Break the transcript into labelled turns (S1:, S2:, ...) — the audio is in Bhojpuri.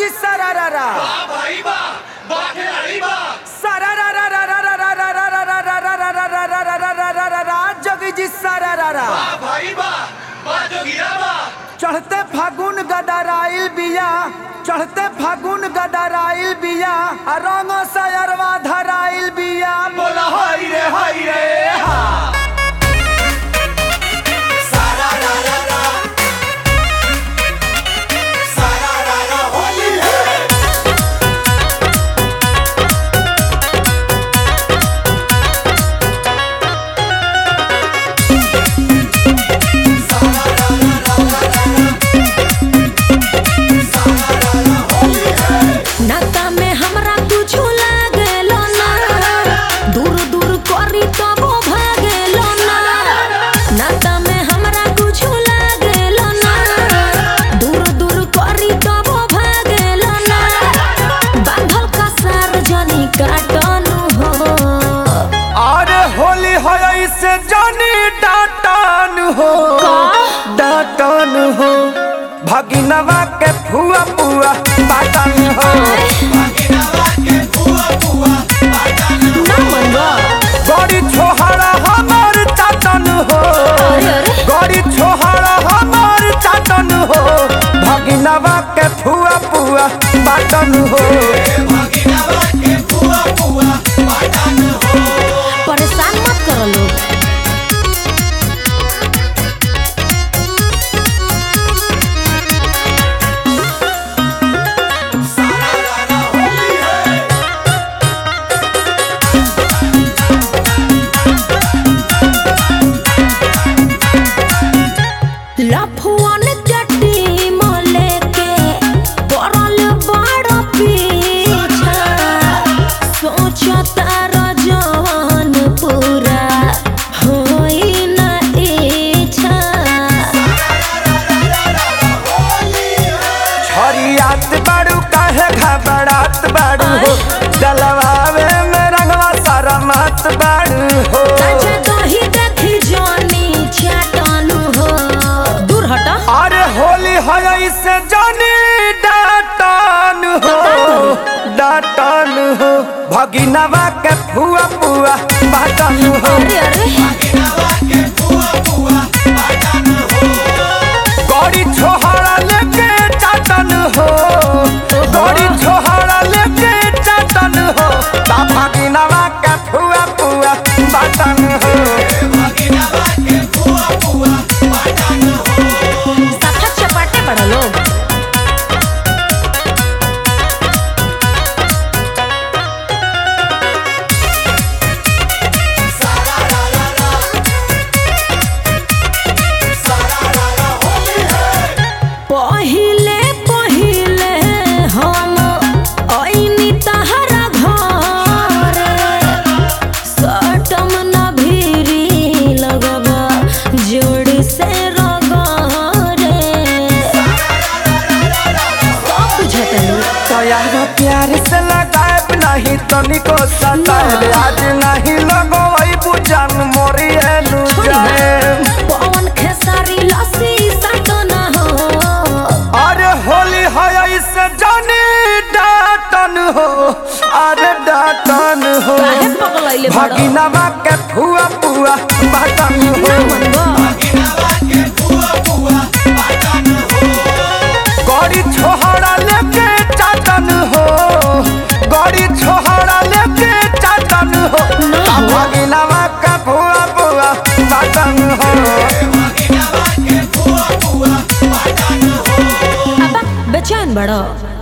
S1: जोगी सरारा सरारा जोगी जी सरारा चढ़ते फागुन गडराइल बिया चढ़ते फागुन गडराइल बिया आ रंग सयरवा धराइल बिया बोला हाय रे हाय रे हा
S2: नाता में हमरा कुछो लागेलो ना दूर दूर करी तबो भागेलो ना नाता में हमरा कुछो लागेलो ना दूर दूर करी तबो भागेलो ना बांधल का सार्वजनिक काटनु हो
S1: अरे होली हो से जानी डाटन हो डाटन हो भगिनवा के फुआ पुआ बाटन हो
S2: ना मनवा
S1: गड़ी छोहरा हमार चाटन हो
S2: अरे अरे
S1: गड़ी छोहरा हमार चाटन हो भगिनवा के फुआ पुआ बाटन हो
S2: परेशान मत करो लोग लफुअन गड्डी मले के पड़ल बड़ पीछा सोचता रजवन पूरा होई न इच्छा
S1: छरियात बाड़ू काहे घबरात बाड़ू हो डलवावे में रंगवा सारा मात बाड़ू हो
S2: अच्छा दही देखी जानी चाटनु हो दूर हटा
S1: अरे होली है से जानी डाटन हो डाटन हो भगिनवा के फुआ पुआ बाटन हो
S2: अरे अरे
S1: गड़ी छोहरा लेके चाटन हो गड़ी छोहरा लेके चाटन हो ता भगिनवा के फुआ पुआ बाटन हो
S2: सफा चपाटे पड़ा लोग पहिले पहिले हम ऐनी तहरा घर सटम न भीरी लगबा जोड़ से रगरे सब बुझतलू
S1: तोयार प्यार से लगाए नहीं तनिको सताए आज नहीं लगो वही बुझन मोरी एनु
S2: छोड़ी ना।
S1: जाए
S2: पवन खेसारी लस्सी सटना हो
S1: अरे होली है इससे जानी डाटन हो अरे डाटन हो
S2: काहे पगलैले बड़
S1: भगिनवा के फुआ पुआ बाटन
S2: ना
S1: हो
S2: मनवा
S1: गड़ी छोहरा लेके चाटन हो गड़ी छोहरा लेके चाटन हो
S2: ना
S1: ता
S2: हो।
S1: भगिनवा के फुआ पुआ बाटन हो
S2: अब बेचैन बड़ो